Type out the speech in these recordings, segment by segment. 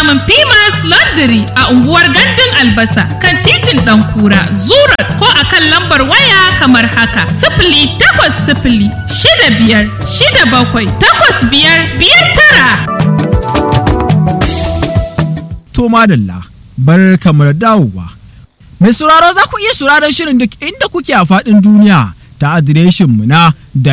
samun Pimas Laundry a unguwar Gandun Albasa kan titin Ɗankura, Zurat ko a kan lambar waya kamar haka. Sifili takwas sifili shida biyar shida bakwai takwas biyar biyar tara. To madalla, bar kamar dawowa. Mai sauraro za ku iya sauraron shirin duk inda kuke a faɗin duniya ta adireshin mu na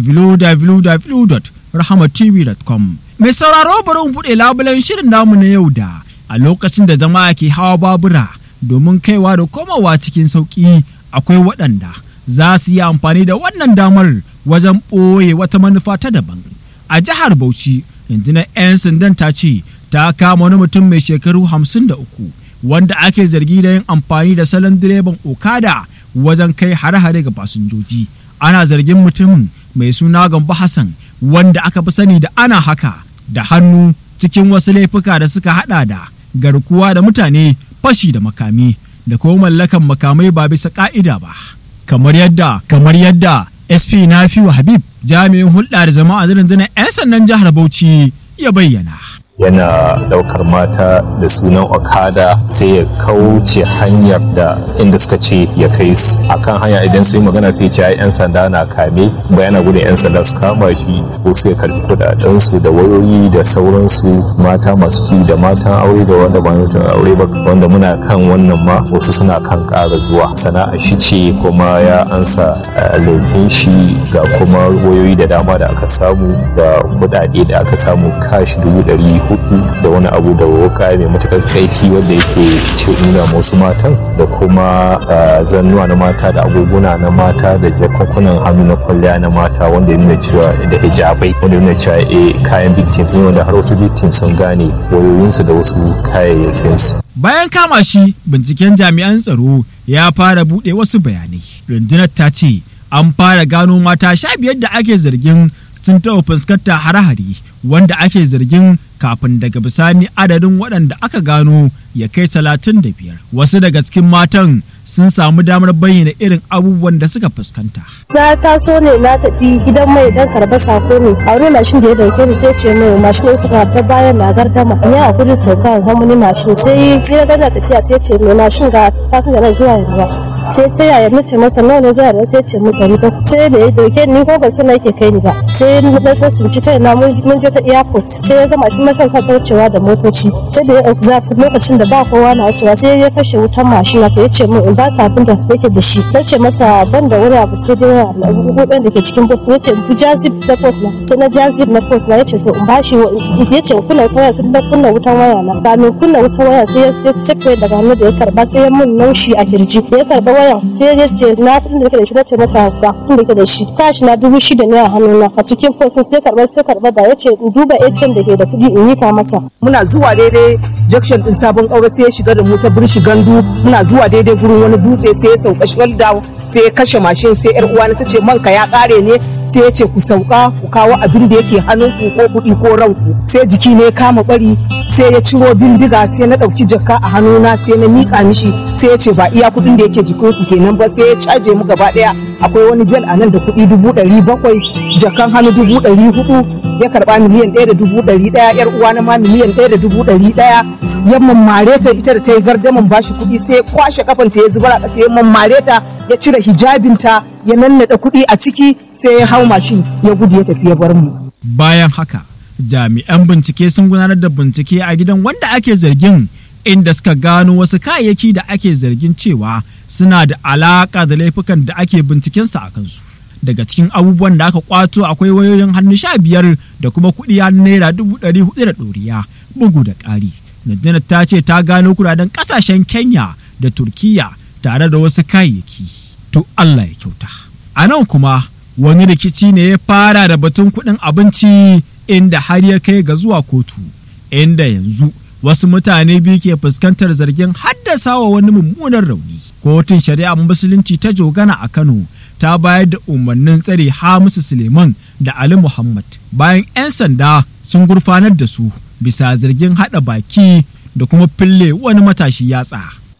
www.rahamatv.com. Mai sauraro bari mu buɗe labulen shirin namu na yau da a lokacin da jama'a ke hawa babura domin kaiwa da komawa cikin sauƙi akwai waɗanda za su yi amfani da wannan damar wajen ɓoye wata manufa ta daban. A jihar Bauchi, rundunar 'yan sandan ta ce ta kama wani mutum mai shekaru hamsin da uku wanda ake zargi da yin amfani da salon direban okada wajen kai hare-hare ga fasinjoji ana zargin mutumin mai suna gambo hassan wanda aka fi sani da ana haka da hannu cikin wasu laifuka da suka hada da garkuwa da mutane fashi da makami da kuma mallakan makamai ba bisa ka'ida ba kamar yadda kamar yadda sp nafiu habib jami'in hulɗa da jama'a rundunar 'yan sandan jihar bauchi ya bayyana yana daukar mata da sunan okada sai ya kauce hanyar da inda suka ce ya kai su akan hanya idan su yi magana sai ce yan sanda na kame bayana gudun yan sanda su kama shi ko su ya karbi kudaden su da wayoyi da sauransu mata masu ci da matan aure da wanda ba mutum aure ba wanda muna kan wannan ma wasu suna kan ƙara zuwa sana'a shi ce kuma ya ansa laifin shi ga kuma wayoyi da dama da aka samu da kudade da aka samu kashi dubu ɗari hudu da wani abu da wuka mai matukar kaifi wanda yake ce nuna wasu matan da kuma zannuwa na mata da agoguna na mata da jakunkunan hannu na kwalliya na mata wanda ya nuna cewa da hijabai wanda ya nuna cewa eh kayan victims ne wanda har wasu victims sun gane wayoyinsu da wasu kayayyakinsu. Bayan kama shi binciken jami'an tsaro ya fara buɗe wasu bayanai. Rundunar ta ce an fara gano mata sha biyar da ake zargin sun taɓa fuskantar hare-hare wanda ake zargin kafin daga bisani adadin waɗanda aka gano ya kai talatin da biyar wasu daga cikin matan sun samu damar bayyana irin abubuwan da suka fuskanta. Na taso ne na tafi gidan mai dan karba sako ne a wani mashin da ya dauke ni sai ce mai mashin ɗin suka ta bayan na gardama in yi hakuri sauka in wani mashin sai gina gana tafiya sai ce mai mashin ga fasin da zuwa yanzu sai ta yaya nace masa nawa ne zuwa sai ce mu ɗari ba sai da ya dauke ni ko ban san yake kai ni ba sai na tsinci kai na mun je ta airport sai ya ga mashin mashin ta wucewa da motoci sai da ya zafi lokacin da ba kowa na wucewa sai ya kashe wutan mashin sai ya ce min in ba sa abin da yake da shi na ce masa ban da wani abu sai dai hudun da ke cikin post ya ce ku jazib na post na sai na jazib na post na ya ce to in bashi ya ce kunna wutan waya sai na kunna wutan waya na ba mai kunna wutan waya sai ya cike daga hannu da ya karba sai ya mun naushi a kirji da ya karba waya sai ya ce na kudin da yake da shi na ce masa ba kudin da yake da shi kashi na dubu shida ne a hannuna a cikin post sai karba sai karba da ya ce in duba ATM da ke da kuɗi in yi masa. Muna zuwa daidai junction din sabon ƙaura sai ya shiga da mu ta birshi gandu muna zuwa daidai gurin wani dutse sai ya sauka shwal down sai ya kashe mashin sai yar uwa ta ce manka ya ƙare ne sai ya ce ku sauka ku kawo abin da yake hannunku ko kuɗi ko ranku sai jiki ne kama bari sai ya ciro bindiga sai na ɗauki jaka a hannuna sai na miƙa mishi sai ya ce ba iya kuɗin da yake jikinku kenan ba sai ya caje mu gaba ɗaya akwai wani bel a nan da kuɗi dubu ɗari bakwai jakan hannu dubu ɗari hudu ya karba miliyan ɗaya da dubu ɗari ɗaya yar uwana ma miliyan ɗaya da dubu ɗari ɗaya ya mammare ta ita da ta yi gardaman bashi kuɗi sai ya kwashe kafan ta ya zubar a ƙasa ya mammare ta ya cire hijabinta ya nannaɗa kuɗi a ciki sai ya hau mashin ya gudu ya tafi ya bar mu. Bayan haka jami'an bincike sun gudanar da bincike a gidan wanda ake zargin inda suka gano wasu kayayyaki da ake zargin cewa suna da alaƙa da laifukan da ake bincikensa a kansu. daga cikin abubuwan da aka kwato akwai wayoyin hannu sha biyar da kuma kuɗi har naira dubu ɗari hudu da ɗoriya bugu da ƙari. Nadina ta ce ta gano kudaden ƙasashen Kenya da Turkiya tare da wasu kayayyaki. To Allah ya kyauta. A nan kuma wani rikici ne ya fara da batun kuɗin abinci inda har ya kai ga zuwa kotu. Inda yanzu wasu mutane biyu ke fuskantar zargin haddasa wa wani mummunan rauni. Kotun shari'a musulunci ta jogana a Kano ta bayar da umarnin tsare Hamisu Suleiman da Ali Muhammad bayan 'yan sanda sun gurfanar da su bisa zargin haɗa baki da kuma fille wani matashi yatsa.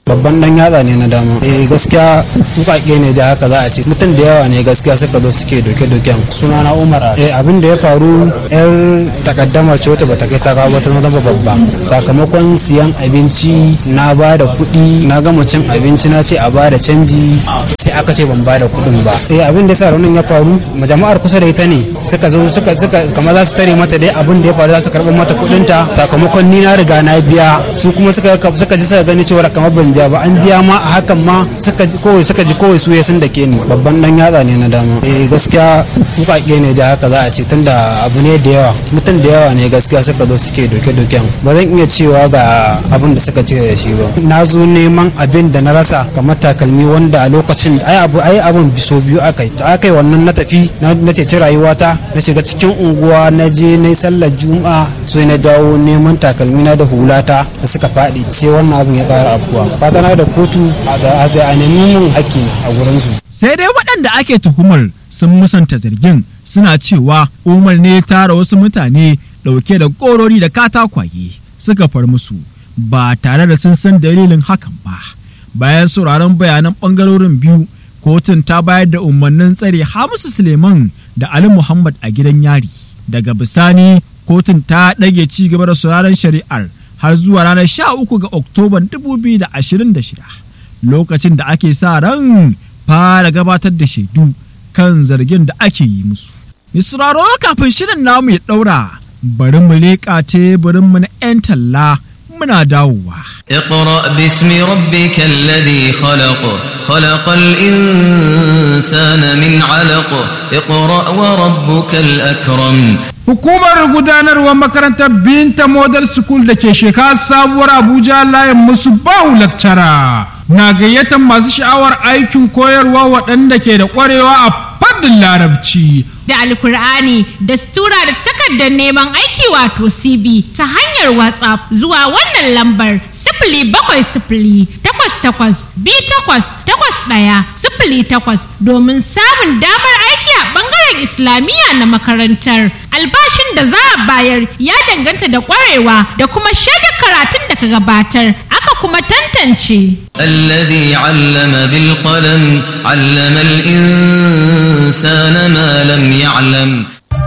babban dan yatsa ne na dama eh gaskiya wukake ne da haka za a ce mutum da yawa ne gaskiya suka zo suke doke doken suna na umar eh abin da ya faru yar takaddama ce wata bata kai ta kawo wata zama babba sakamakon siyan abinci na ba da kuɗi na gama cin abinci na ce a ba da canji sai aka ce ban ba da kuɗin ba eh abin da yasa raunin ya faru jama'ar kusa da ita ne suka zo suka suka kamar za su tare mata dai abin da ya faru za su karɓar mata kuɗinta sakamakon ni na riga na biya su kuma suka suka ji suka gani cewa kamar ban biya ba an biya ma a hakan ma suka ji kowai suka ji kowai su sun da ke ni babban dan yatsa ne na dama eh gaskiya wukake ne da haka za a ce tunda abu ne da yawa mutum da yawa ne gaskiya suka zo suke doke doken ba zan iya cewa ga abin da suka ce da shi ba na zo neman abin da na rasa kamar takalmi wanda a lokacin ai abu ai abin biso biyu akai ta akai wannan na tafi na ceci rayuwata na shiga cikin unguwa na je na sallar juma'a sai na dawo neman takalmi na da hulata da suka faɗi sai wannan abin ya ƙara abuwa fata na da kotu da a nemi mun haƙƙi a gurinsu. sai dai waɗanda ake tuhumar sun musanta zargin suna cewa umar ne ya tara wasu mutane ɗauke da ƙorori da katakwaye suka far musu ba tare da sun san dalilin hakan ba bayan sauraron bayanan ɓangarorin biyu kotun ta bayar da umarnin tsare hamisu suleiman da ali muhammad a gidan yari daga bisani kotun ta ɗage ci gaba da sauraron shari'ar har zuwa ranar 13 ga oktoban 2026 lokacin da ake sa ran fara gabatar da shaidu kan zargin da ake yi musu. Misraro kafin shirin namu ya ɗaura bari mu leƙa teburinmu na 'yan talla muna dawowa. اقرأ باسم ربك الذي خلق خلق الإنسان من علق اقرأ وربك الأكرم Hukumar gudanarwar makarantar Binta Model School da ke shekara sabuwar Abuja layin musu bahu lakcara na gayyatar masu sha'awar aikin koyarwa waɗanda ke da ƙwarewa a fannin larabci. da alkur'ani da stura da takardar neman aiki wato cb ta hanyar whatsapp zuwa wannan lambar sifili bakwai sifili takwas takwas bi takwas takwas ɗaya sifili takwas domin samun damar aiki a ɓangaren islamiyya na makarantar albashin da za a bayar ya danganta da ƙwarewa da kuma shaidar karatun da ka gabatar aka kuma tantance الذي علم بالقلم علم الإنسان ما لم يعلم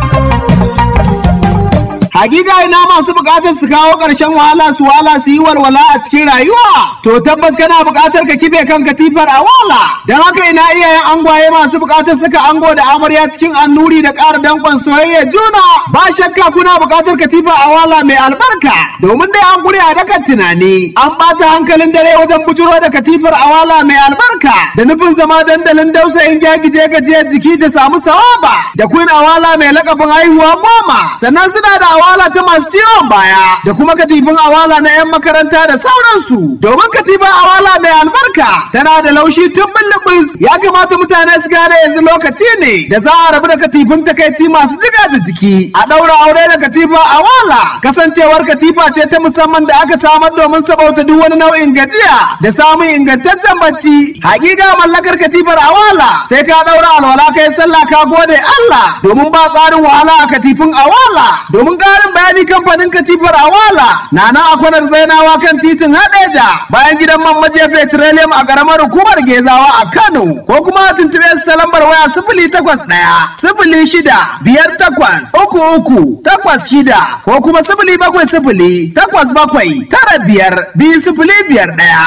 Hakika ina masu bukatar su kawo ƙarshen wahala su wala su yi walwala a cikin rayuwa. To tabbas kana bukatar ka kife kan katifar a wala. Don haka ina iyayen angwaye masu bukatar suka ango da amarya cikin annuri da ƙara danƙon soyayya juna. Ba shakka kuna bukatar katifa a wala mai albarka. Domin dai an guri a dakan tunani. An ɓata hankalin dare wajen bujuro da katifar a wala mai albarka. Da nufin zama dandalin dausayin gyagije gajiyar jiki da samu sawaba. Da kun awala mai lakabin haihuwa goma. Sannan suna da awala ta masu ciwon baya da kuma katifin awala na 'yan makaranta da sauransu domin katifin awala mai albarka tana da laushi tun bulubus ya kamata mutane su gane yanzu lokaci ne da za a rabu da katifin takaici masu jiga da jiki a ɗaura aure da katifa awala kasancewar katifa ce ta musamman da aka samar domin sabauta duk wani nau'in gajiya da samun ingantaccen bacci hakika mallakar katifar awala sai ka ɗaura alwala kai sallah ka gode Allah domin ba tsarin wahala a katifin awala domin ƙarin bayani kamfanin katifar awala na nan a kwanar zainawa kan titin hadeja bayan gidan man majiya petroleum a ƙaramar hukumar gezawa a kano ko kuma a tuntuɓe su ta lambar waya sifili takwas ɗaya sifili shida biyar takwas uku uku takwas shida ko kuma sifili bakwai sifili takwas bakwai tara biyar biyu sifili biyar ɗaya.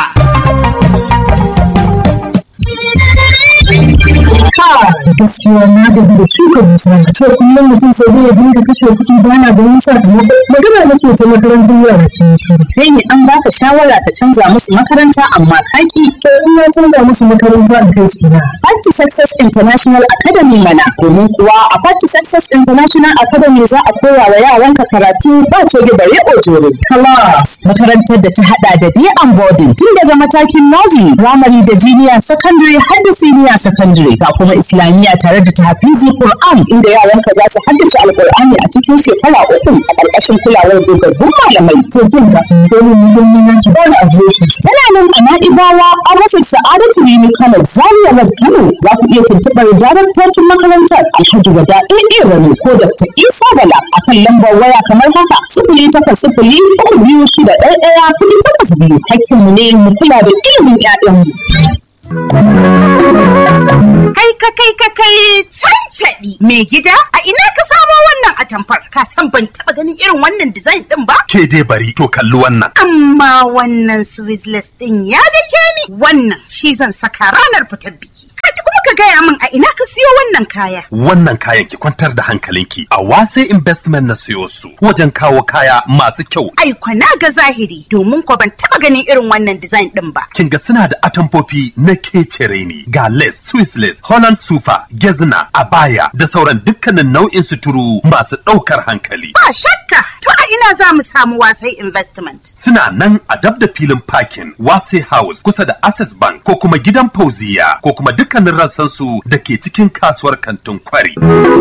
gaskiya na gaji da shuka dusa ce kullum mutum sai dai ya dinga kashe kuɗi ba na ganin sakamako magana nake ta makarantar yara ke shi kai ne an baka shawara ka canza musu makaranta amma kaki to in na canza musu makaranta a kai su na Party Success International Academy mana domin kuwa a Party Success International Academy za a koya wa yaranka karatu ba ce da bare ojore class makarantar da ta hada da day and boarding tun daga matakin nursery primary da junior secondary har da senior secondary ga kuma islamiyya tare da tahfizi Qur'an inda yaranka za su haddace alqur'ani a cikin shekara uku a ƙarƙashin kulawar dogaggun malamai to kin ga dole mu mun yi ki ba da adireshi tana nan a Na'ibawa an rufe Sa'adatu Rimi Kano Zaria Road Kano za ku iya tuntuɓar daraktocin makarantar Alhaji Wada AA Rani ko Dr. Isa Bala a kan lambar waya kamar haka sifili takwas sifili uku biyu shida ɗaya ɗaya kuɗi takwas biyu hakkinmu ne mu kula da ilimin 'ya'yanmu. Kai ka kai ka kai cancaɗi mai gida a ina ka samo wannan atamfar ka san ban taɓa ganin irin wannan design ɗin ba? Ke dai bari to kalli wannan. Amma wannan Swiss ɗin ya dake ni wannan shi zan saka ranar fitar biki. Kaji kuma ka gaya min a ina ka siyo wannan kaya. Wannan kayan ki kwantar da hankalinki a wase investment na siyo su wajen kawo kaya masu kyau. Ai na ga zahiri domin ko ban taɓa ganin irin wannan design ɗin ba. Kin ga suna da atamfofi na kecere ne ga lace, Swiss lace, Holland sufa, gezna, abaya da sauran dukkanin nau'in suturu masu ɗaukar hankali. Ba shakka to a ina za mu samu wasai investment. Suna nan a dab da filin parking wase house kusa da access bank ko kuma gidan fauziya ko kuma dukkanin rassansu da ke cikin kasuwar kantin kwari.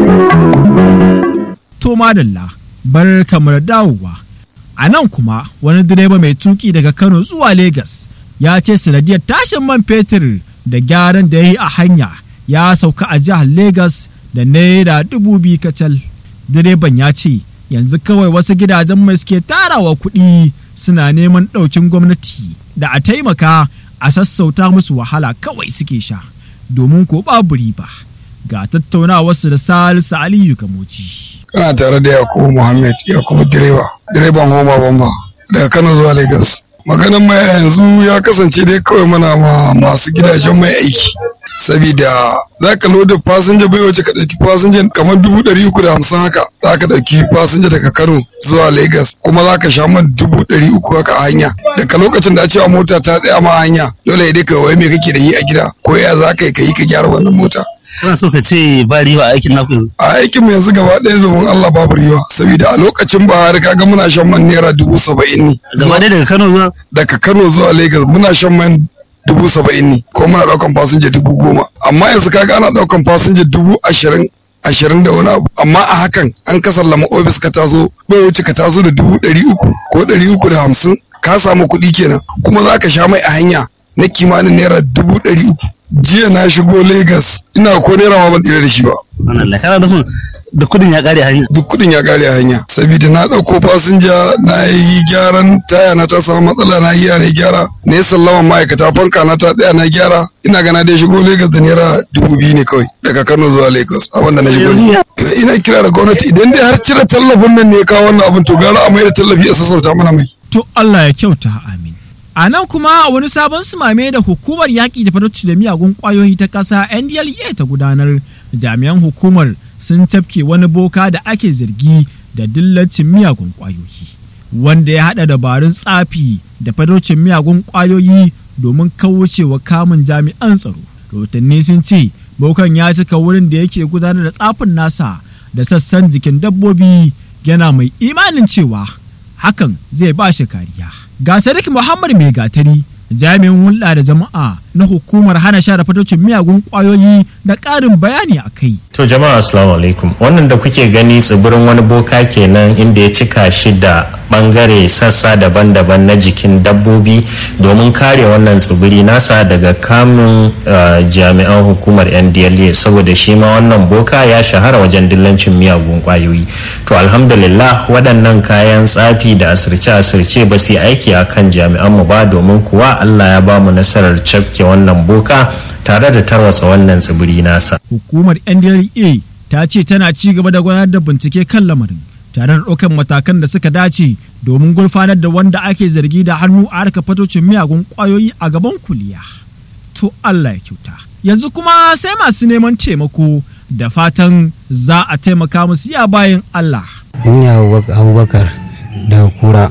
To madalla bar kamar dawowa. A nan kuma wani direba mai tuki daga Kano zuwa Legas ya ce sanadiyar tashin man fetur da gyaran da ya yi a hanya ya sauka a jihar Legas da naira dubu biyu kacal. Direban ya ce yanzu kawai wasu gidajen mai suke tarawa kuɗi suna neman ɗaukin gwamnati da a taimaka a sassauta musu wahala kawai suke sha domin ko babu riba ga tattaunawarsu da Salisu Aliyu Gamoji. Kana tare da Yakubu Muhammad Yakubu direba direban Homa Bamba daga Kano zuwa Lagos. maganin mai yanzu ya kasance dai kawai mana ma masu gidajen mai aiki sabida za ka loda fasinja bai wace ka ɗauki fasinja kamar dubu ɗari uku da hamsin haka za ka ɗauki fasinja daga kano zuwa lagos kuma za ka sha man dubu ɗari uku haka a hanya daga lokacin da a cewa mota ta tsaya ma hanya dole dai ka wai me kake da yi a gida ko ya za ka yi ka yi ka gyara wannan mota Kana so ka ce ba riba a aikin naku yanzu? a aikin mu yanzu gaba ɗaya zaman Allah babu riba saboda a lokacin Buhari kaga muna shan man naira dubu saba'in ne. Gaba ɗaya daga Kano zuwa? Daga Kano zuwa Lagos muna shan man dubu saba'in ne ko muna ɗaukan fasinja dubu goma amma yanzu kaga ana ɗaukan fasinja dubu ashirin ashirin da wani abu amma a hakan an ka sallama ofis ka taso bai wuce ka taso da dubu ɗari uku ko ɗari uku da hamsin ka samu kuɗi kenan kuma za ka sha mai a hanya na kimanin naira dubu ɗari uku jiya na shigo Lagos ina ko naira ma ban tsira da shi ba. Wannan kana nufin da kudin ya kare hanya. Duk kudin ya kare hanya saboda na ɗauko fasinja na yi gyaran taya na ta samu matsala na yi na gyara na yi sallama ma'aikata fanka na ta tsaya na gyara ina gana dai shigo Lagos da naira dubu biyu ne kawai daga Kano zuwa Lagos a wanda na shigo. Ina kira da gwamnati idan dai har cire tallafin nan ne ya kawo wannan abin to gara a mai da tallafi a sassauta mana mai. To Allah ya kyauta amin. A nan kuma wani sabon sumame da hukumar yaƙi da fatocci da miyagun ƙwayoyi ta ƙasa NDLEA ta gudanar jami'an hukumar sun tafke wani boka da ake zargi da dillacin miyagun ƙwayoyi wanda ya haɗa dabarun tsafi da fatocin miyagun ƙwayoyi domin kaucewa kamun jami'an tsaro. Rahotanni sun ce bokan ya cika wurin da yake gudanar da tsafin nasa da sassan jikin dabbobi yana mai imanin cewa hakan zai ba shi kariya. ga Sadiq Muhammad Mai Gatari jami'in hulɗa da jama'a na hukumar hana share fatocin miyagun ƙwayoyi da ƙarin bayani a kai. To jama'a assalamu alaikum wannan da kuke gani tsibirin wani boka kenan inda ya cika shi da bangare sassa daban-daban na jikin dabbobi domin kare wannan tsibiri nasa daga kamun jami'an hukumar ndla saboda shi ma wannan boka ya shahara wajen dillancin miyagun kwayoyi to alhamdulillah waɗannan kayan tsafi da asirce-asirce ba su yi aiki a kan jami'anmu ba domin kuwa allah ya ba mu nasarar cafke wannan boka tare da tarwatsa wannan tsibiri nasa hukumar ndla ta ce tana ci gaba da gudanar da bincike kan lamarin tare da ɗaukar matakan da suka dace domin gurfanar da wanda ake zargi da hannu a harka fatocin miyagun ƙwayoyi a gaban kuliya. To Allah ya kyauta. Yanzu kuma sai masu neman taimako da fatan za a taimaka musu ya bayan Allah. Ni Abubakar daga kura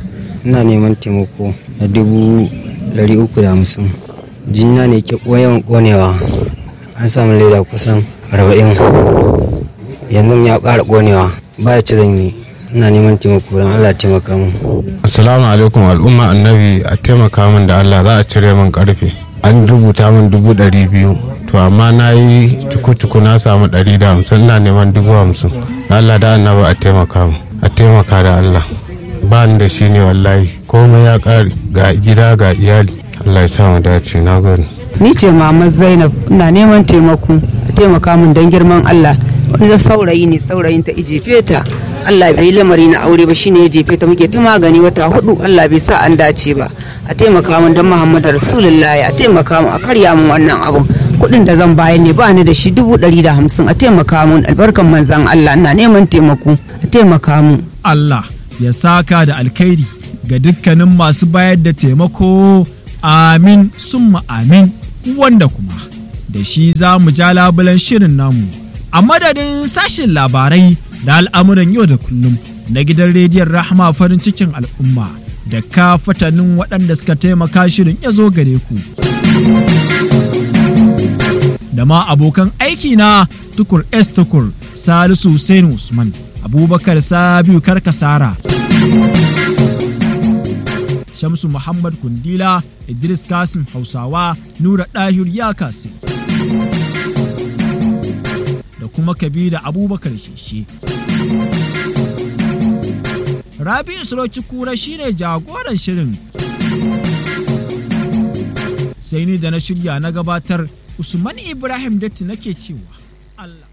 ina neman taimako na dubu ɗari uku da hamsin. Jina ne ke yawan ƙonewa an samu leda kusan arba'in yanzu ya ƙara ƙonewa ba ya ci zan yi ina neman taimako don Allah taimaka min. Assalamu alaikum al'umma annabi a taimaka min da Allah za a cire min karfe. An rubuta min dubu ɗari biyu to amma na yi cuku-cuku na samu ɗari da hamsin ina neman dubu hamsin. Allah da annabi a taimaka min a taimaka da Allah. Ba ni da shi ne wallahi komai ya ƙare ga gida ga iyali. Allah ya sa mu dace na gode. Ni ce Mama Zainab ina neman taimako a taimaka min don girman Allah. wani saurayi ne saurayin ta ije feta Allah bai yi lamari na aure ba shine ya jefe ta muke ta magani wata hudu Allah bai sa an dace ba a taimaka min don Muhammadu Rasulullahi a taimaka min a karya min wannan abun kuɗin da zan bayar ne ba ni da shi dubu ɗari da hamsin a taimaka min albarkan manzan Allah ina neman taimako a taimaka min. Allah ya saka da alkhairi ga dukkanin masu bayar da taimako amin summa amin wanda kuma da shi za mu ja labulan shirin namu a madadin sashen labarai da al'amuran yau da kullum na gidan rediyon rahama farin cikin al'umma da ka fatanin waɗanda suka taimaka shirin ya zo gare ku da ma abokan aiki na tukur s tukur salisu Hussein usman abubakar sabiu karkasara shamsu muhammad kundila idris kasim hausawa nura ɗahir ya kasi da kuma kabila abubakar sheshe rabi isroki kura shine jagoran shirin sai ni da na shirya na gabatar usman ibrahim datti nake cewa allah